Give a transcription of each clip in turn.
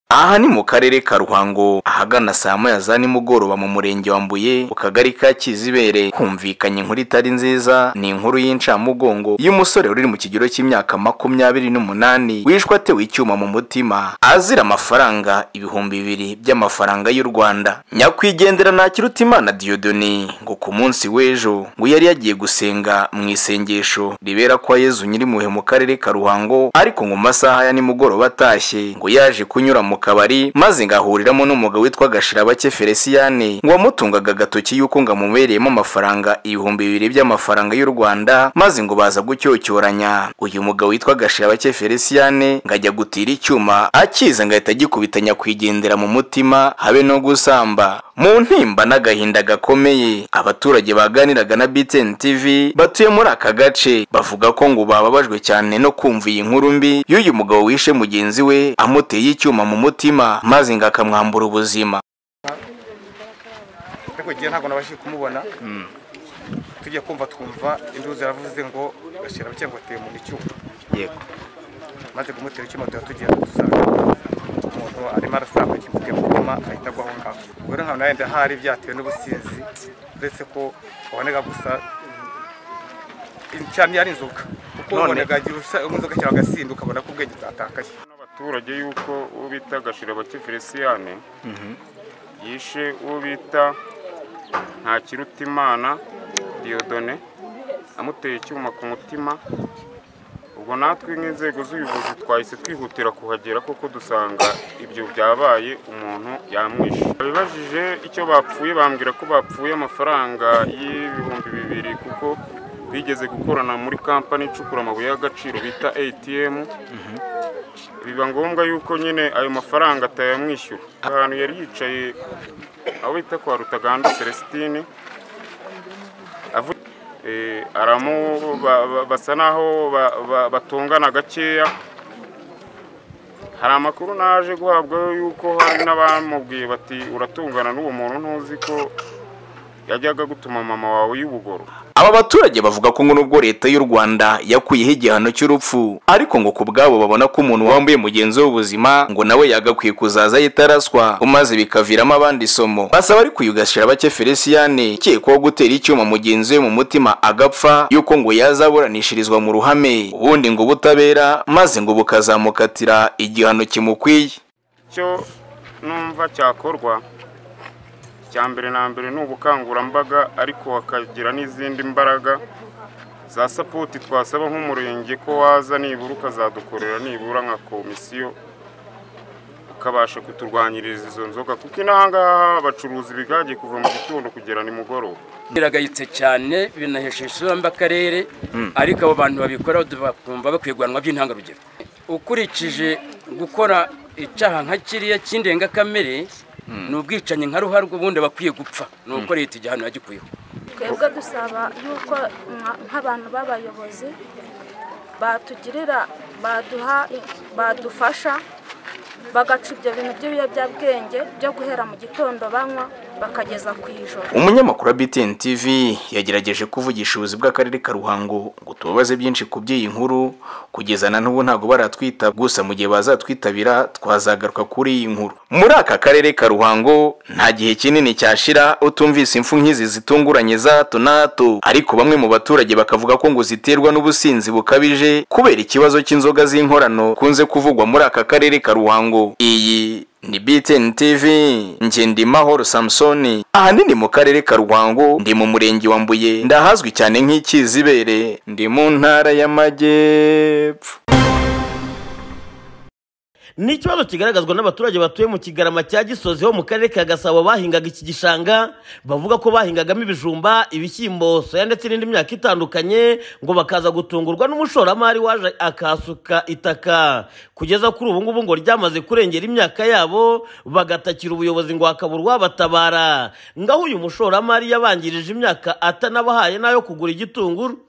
aha ni mu karere ka ruhango ahagana saa moya za nimugoroba mu murenge wa mbuye mu kagari ka kizibere humvikanye inkuru itari nziza ni inkuru y'incamugongo y'umusore uri mu kigero cy'imyaka makumyabiri n'umunani wishwe atewe icyuma mu mutima azira amafaranga ibihumbi bibiri by'amafaranga y'u rwanda nyakwigendera ntakirutimana diyodoni ngo ku munsi w'ejo ngo yari yagiye gusenga mu isengesho ribera kwa yezu nyirimpuhwe mu karere ka ruhango ariko ngo mu masaha ya nimugoroba atashye ngo yaje kunyura mu kabari maze ngo ahuriramo n'umugabo witwa gashirabake feliciyane ngo wamutungaga agatoki yuko ngo amubereyemo amafaranga ibihumbi bibiri by'amafaranga y'u rwanda maze ngo baza gucyocyoranya uyu mugabo witwa gashirabake feliciyane ngo ajya gutira icyuma akiza ngo ahita agikubita nyakwigendera mu mutima habe no gusamba mu ntimba n'agahinda gakomeye abaturage baganiraga na btn tv batuye muri aka gace bavuga ko ngo bababajwe cyane no kumva iyi nkuru mbi y'uyu mugabo wishe mugenzi we amuteye icyuma mu mutima maze ngo akamwambura ubuzima ariko igihe ntabwo nabashije kumubona tujya kumva twumva induru zaravuze ngo gashyira abakeye ngo ateye mu icyuma yego maze kumutera icyuma tuba tugiye dusanga umuntu arimo arasamba kivuge mu kuma ahita agwa aho ngaho ubwo rero nkaba nawe ndahari byatewe n'ubusinzi uretse ko wabonaga gusa cyane ari inzoga kuko None- wabonaga inzoga cyangwa agasinda ukabona ko ubwenge bwatakaye abaturage y'uko uwo bita gashirabake feliciyane yishe uwo bita ntakirutimana diyodone amuteye icyuma ku mutima ubwo natwe nk'inzego z'ubuyobozi twahise twihutira kuhagera kuko dusanga ibyo byabaye umuntu yamwishe babibajije icyo bapfuye bambwira ko bapfuye amafaranga y'ibihumbi bibiri kuko bigeze gukorana muri kampani icukura amabuye y'agaciro bita atm biba ngombwa yuko nyine ayo mafaranga atayamwishyura ahantu yari yicaye aho bita kwa rutaganda celestine avu- eh, aramu ba- ba- basa naho ba- ba- batongana gakeya hari amakuru naje guhabwaho yuko hari n'abamubwiye bati uratungana n'uwo muntu ntuzi ko yajyaga gutuma mama wawe y'ubugoro aba baturage bavuga ko ngo nubwo leta y'u rwanda yakuyeho igihano cy'urupfu ariko ngo ku bwabo babona ko umuntu wambuye mugenzi we ubuzima ngo nawe yagakwiye kuzaza yitaraswa maze bikaviramo abandi isomo basaba ariko uyu gashirabake feliciyane ukekwaho gutera icyuma mugenzi we mu mutima agapfa yuko ngo yazaburanishirizwa mu ruhame ubundi ngo ubutabera maze ngo bukazamukatira igihano kimukwiye icyo numva cyakorwa icya mbere na mbere ni ubukangurambaga ariko hakagira n'izindi mbaraga za sapoti twasaba nk'umurenge ko waza nibura ukazadukorera nibura nka komisiyo ukabasha kuturwanyiriza izo nzoga kuko inahangaha bacuruza ibigage kuva mu gitondo kugera nimugoroba biragayitse cyane binahesha isura mbi akarere ariko abo bantu babikora bakumva bakwiye guhanwa by'intangarugero ukurikije gukora icyaha nka kiriya cy'indengakamere ni ubwicanyi nka ruharwa ubundi bakwiye gupfa ni uko leta igihano yagikuyeho twebwe dusaba yuko nka- nk'abantu b'abayobozi batugirira baduha badufasha bagaca ibyo bintu by'ibiyobyabwenge byo guhera mu gitondo banywa bakageza ku ijoro umunyamakuru wa btn tv yagerageje kuvugisha ubuyobozi bw'akarere ka ruhango ngo tubabaze byinshi ku by'iyi nkuru kugeza na n'ubu ntabwo baratwita gusa mu gihe bazatwitabira twazagaruka kuri iyi nkuru muri aka karere ka ruhango nta gihe kinini cyashira utumvise impfu nk'izi zitunguranye za hato na hato ariko bamwe mu baturage bakavuga ko ngo ziterwa n'ubusinzi bukabije kubera ikibazo cy'inzoga z'inkorano kunze kuvugwa muri aka karere ka ruhango iyi ni BTN TV nge ndi Mahoro Samsoni ahanini mu karere ka Rwango ndi mu murenge wa Mbuye ndahazwi cyane nk'ikizibere ndi mu ntara y'amajyepfo ni ikibazo kigaragazwa n'abaturage batuye mu kigarama cya gisozi ho mu karere ka gasabo bahingaga iki gishanga bavuga ko bahingagamo ibijumba ibishyimbo soya ndetse n'indi myaka itandukanye ngo bakaza gutungurwa n'umushoramari waje akasuka itaka kugeza kuri ubu ngubu ngo ryamaze kurengera imyaka yabo bagatakira ubuyobozi ngo hakabura uwabatabara ngaho uyu mushoramari yabangirije imyaka atanabahaye n'ayo kugura igitunguru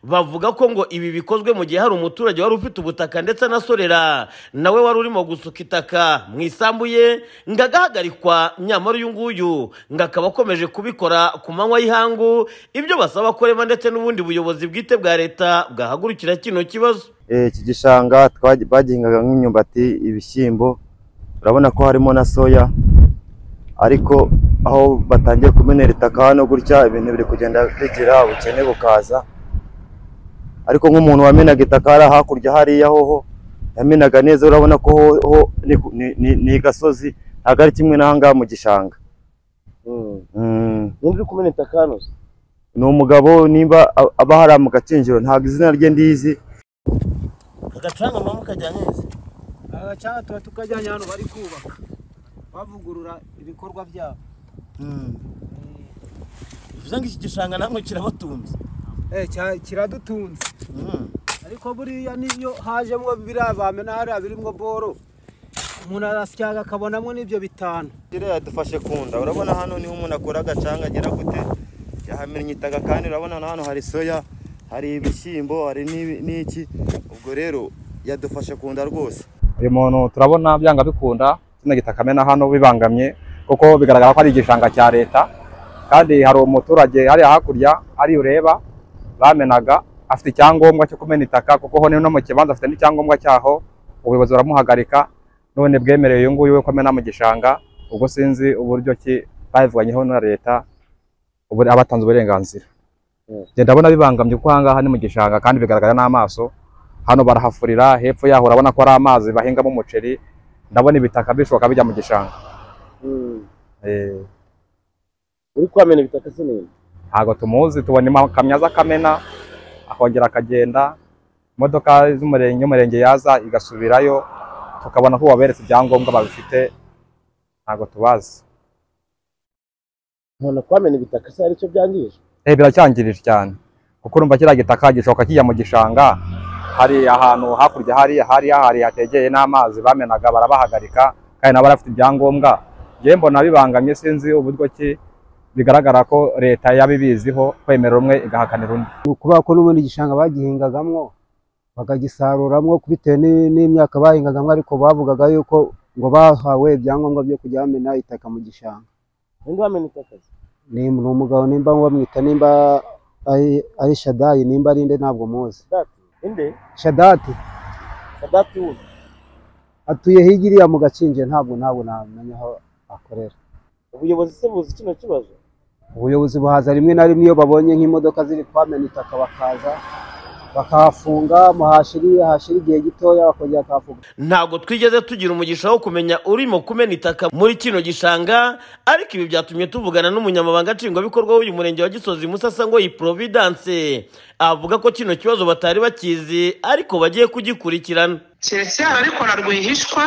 bavuga ko ngo ibi bikozwe mu gihe hari umuturage wari ufite ubutaka ndetse anasorera nawe wari urimo gusuka itaka mu isambu ye ngo agahagarikwa nyamara uyu nguyu ngo akaba akomeje kubikora ku manywa y'ihangu ibyo basaba korema ndetse n'ubundi buyobozi bwite bwa leta bwahagurukira kino kibazo Eh, iki gishanga twagiye- bagihingaga nk'imyumbati ibishyimbo urabona ko harimo na soya ariko aho batangiye kumenera itaka hano gutya ibintu biri kugenda bigira ubukene bukaza ariko nk'umuntu wamenaga itaka hariya hakurya hariya hoho yamenaga neza urabona ko ho ho ni ku- ni- ni- ni gasozi ntabwo ari kimwe n'ahangaha mu gishanga Mm. ninde uri kumena itaka hano se ni umugabo nimba a- aba hariya mu gakinjiro ntabwo izina rye ndizi agacanga mama ukajyanye neza aha cyangwa tuba tukajyanye hano bari kubaka bavugurura ibikorwa byabo bivuze ngo iki gishanga namwe kirabatunze eh cya- kiradutunze ariko buriya niyo hajemo biriya bamena hariya birimo boro umuntu arasyaga akabonamo n'ibyo bitanu kiriya yadufashe ku nda urabona hano niho umuntu akora agacanga agera gute yahamennye itaka kandi urabona na hano hari soya hari ibishyimbo hari n'ibi- n'iki ubwo rero yadufashe ku nda rwose uyu muntu turabona byanga bikunda kino gitaka amena hano bibangamye kuko bigaragara ko ari igishanga cya leta kandi hari umuturage hariya hakurya ari ureba bamenaga afite icyangombwa cyo kumena itaka kuko ho no mu kibanza afite n'icyangombwa cyaho ubuyobozi buramuhagarika none bwemereye uyu nguyu we kumena mu gishanga ubwo sinzi uburyo ki babivuganyeho na leta ubu abatanze uburenganzira Njye ndabona bibangamye kuko ahangaha ni mu gishanga kandi bigaragara n'amaso hano barahafurira hepfo yaho urabona ko ari amazi bahingamo umuceri ndabona ibitaka bishoka bijya mu gishanga Eh, uri kwamena ibitaka se neza ntabwo tumuzi tubona kamyaza kamena akongera akagenda imodoka z'umurenge y'umurenge yaza igasubirayo tukabona ko waberetse ibyangombwa babifite ntabwo tubazi nkabona kwamena ibitaka se hari icyo byangije eh biracyangirije cyane kuko urumva kiriya gitaka gishoka kijya mu gishanga hari ahantu hakurya hari hari hari hategeye n'amazi bamenaga barabahagarika kandi nabo barafite ibyangombwa njyewe mbona bibangamye sinzi uburyo ki bigaragara ko leta yabibiziho kwemera umwe igahakanira undi kubera ko n'ubundi igishanga bagihingagamwo bakagisaruramwo bitewe ni- n'imyaka bahingagamwo ariko bavugaga yuko ngo bahawe ibyangombwa byo kujya bamena itaka mu gishanga ninde wamena itaka se ni ni umugabo nimba bamwita nimba ari- ari shadayi nimba ari nde ntabwo muzi ninde shadati sadati wundi atuye hirya mu gakinje ntabwo ntabwo namenya aho akorera ubuyobozi se buzi kino kibazo ubuyobozi buhaza rimwe na rimwe iyo babonye nk'imodoka ziri kwamena itaka bakaza bakahafunga muhashiri hashira igihe gitoya bakongera bakahafunga ntabwo twigeze tugira umugisha wo kumenya urimo kumena itaka muri kino gishanga ariko ibi byatumye tuvugana n'umunyamabanga nshingwabikorwa w'uyu murenge wa gisozi musasa ngo iyi providence avuga ko kino kibazo batari bakizi ariko bagiye kugikurikirana keretse abarikora rwihishwa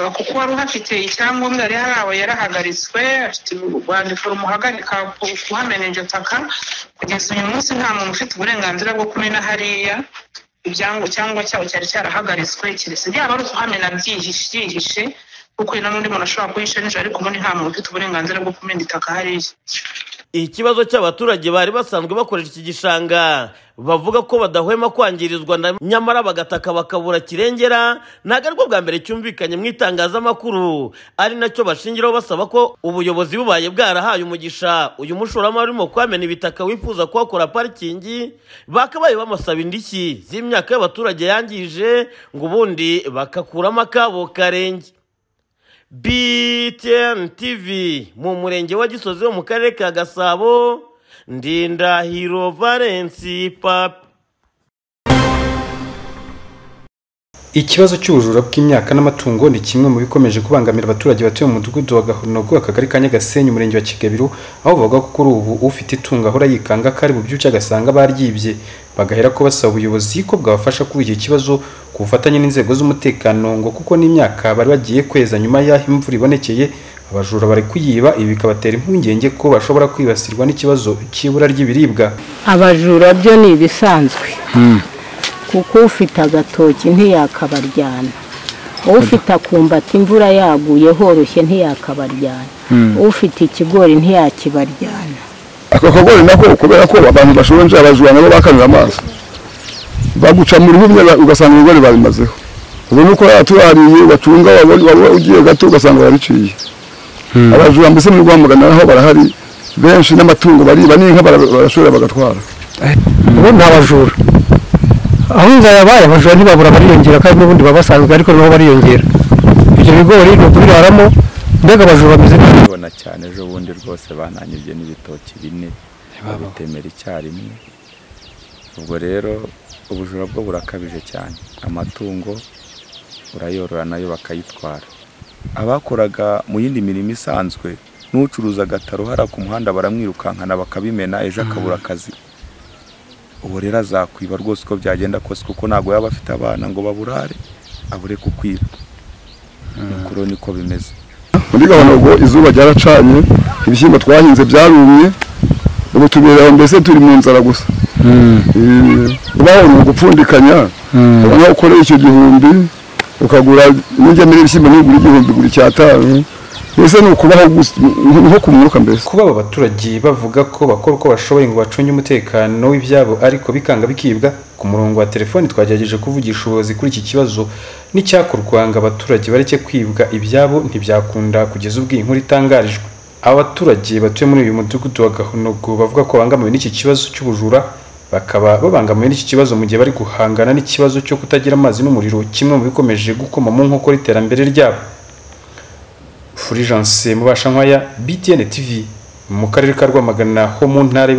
uh, kuko uwari uhafite icyangombwa yari harawe yarahagaritswe afite urwandiko rumuhagarika ku- kuhamena iryo taka kugeza uyu munsi nta muntu ufite uburenganzira bwo kumena hariya ibyango- icyangombwa cyabo cyari cyarahagaritswe keretse byaba ari ukuhamena byihishe byihishe kuko na n'undi muntu ashobora kuhisha nijoro ariko ubundi nta muntu ufite uburenganzira bwo kumena itaka hariya ikibazo cy'abaturage bari basanzwe bakoresha iki gishanga bavuga ko badahwema kwangirizwa na- nyamara bagataka bakabura kirengera ntabwo aribwo bwa mbere cyumvikanye mu itangazamakuru ari nacyo bashingiraho basaba ko ubuyobozi bubaye bwarahaye umugisha uyu mushoramari urimo kwamena ibitaka wifuza kuhakora parikingi bakabaye bamusaba indishyi z'imyaka y'abaturage yangije ngo ubundi bakakuramo akabo karenge BTN TV mu murenge wa Gisozi wo mu karere ka Gasabo Ndindahiro Valence Papi Ikibazo cy'ubujura bw'imyaka n'amatungo ni kimwe mu bikomeje kubangamira abaturage batuye mu mudugudu wa Gahonogo akagari ka Nyagasenyi umurenge wa Kigabiru aho bavuga ko kuri ubu ufite itungo ahora yikanga kari mu byuce agasanga baryibye bagahera ko basaba ubuyobozi ko bwabafasha kuri iki kibazo ku bufatanye n'inzego z'umutekano ngo kuko n'imyaka bari bagiye kweza nyuma y'aho imvura ibonekeye abajura bari kuyiba ibi bikabatera impungenge ko bashobora kwibasirwa n'ikibazo cy'ibura ry'ibiribwa abajura byo ni ibisanzwe kuko ufite agatoki ntiyakabaryana ufite akumbati imvura yaguye horoshye ntiyakabaryana ufite ikigori ntiyakibaryana ako kagori nako kubera ko abantu bashonje abajura nabo bakanura amazi baguca mu ruhumye ugasanga ibigori babimazeho ubona uko yaturariye bacunga wabona- waba ugiye gato ugasanga bariciye abajura mbese muri rwamugana naho barahari benshi n'amatungo bariba n'inka bara- barashora bagatwara ubundi ni abajura aho inzara yabaye abajura ntibabura bariyongera kandi n'ubundi baba basanzwe ariko nabo bariyongera ibyo bigori ni ukubibaramo mbega abajura bameze neza ubona cyane ejo bundi rwose bananyibye n'ibitoki bine babitemera icyarimwe ubwo rero ubujura bwo burakabije cyane amatungo urayorora nayo bakayitwara abakoraga mu yindi mirimo isanzwe n'ucuruza agataruhara ku muhanda baramwirukankana bakabimena ejo akabura akazi ubu rero azakwiba rwose uko byagenda kose kuko ntabwo yaba afite abana ngo baburare abure kukwiba nukuri niko bimeze muri gahunda ubwo izuba ryaracanye ibishyimbo twahinze byarumye ubu tuberewe mbese turi mu nzara gusa kubaho ni ugupfundikanya ubona ukoreye icyo gihumbi ukagura n'ingemeri y'ibishyimbo n'ugura igihumbi ugura icyatanu mbese ni ukubaho gusa nko ku mwuka mbese kuba aba baturage bavuga ko bakora uko bashoboye ngo bacunge umutekano w'ibyabo ariko bikanga bikibwa ku murongo wa telefoni twagerageje kuvugisha ubuyobozi kuri iki kibazo n'icyakorwa ngo abaturage bareke kwibwa ibyabo ntibyakunda kugeza ubwo iyi nkuru itangarijwe abaturage batuye muri uyu mudugudu wa gahonogo bavuga ko babangamiwe n'iki kibazo cy'ubujura bakaba babangamiwe n'iki kibazo mu gihe bari guhangana n'ikibazo cyo kutagira amazi n'umuriro kimwe mu bikomeje gukoma mu nkokora iterambere ryabo Fulgence Mubashankwaya BTN TV mu karere ka Rwamagana ho mu ntara